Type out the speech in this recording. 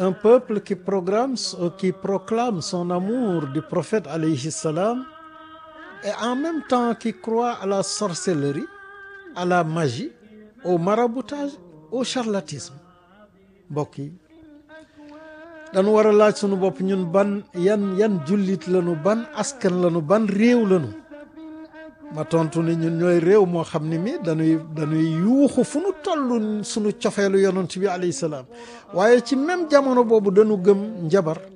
un peuple qui programme qui proclame son amour du prophète alayhi salam et en même temps qui croit à la sorcellerie à la magie au maraboutage au charlatisme mbokk yi dañu war a laaj sunu bopp ñun ban yan yan jullit lañu ban askan lañu ban réew lañu ma tontu ni ñun ñooy réew moo xam ne mi dañuy dañuy yuuxu fu nu toll sunu cofeelu yonent bi alayhi salaam waaye ci même jamono boobu dañu gëm njabar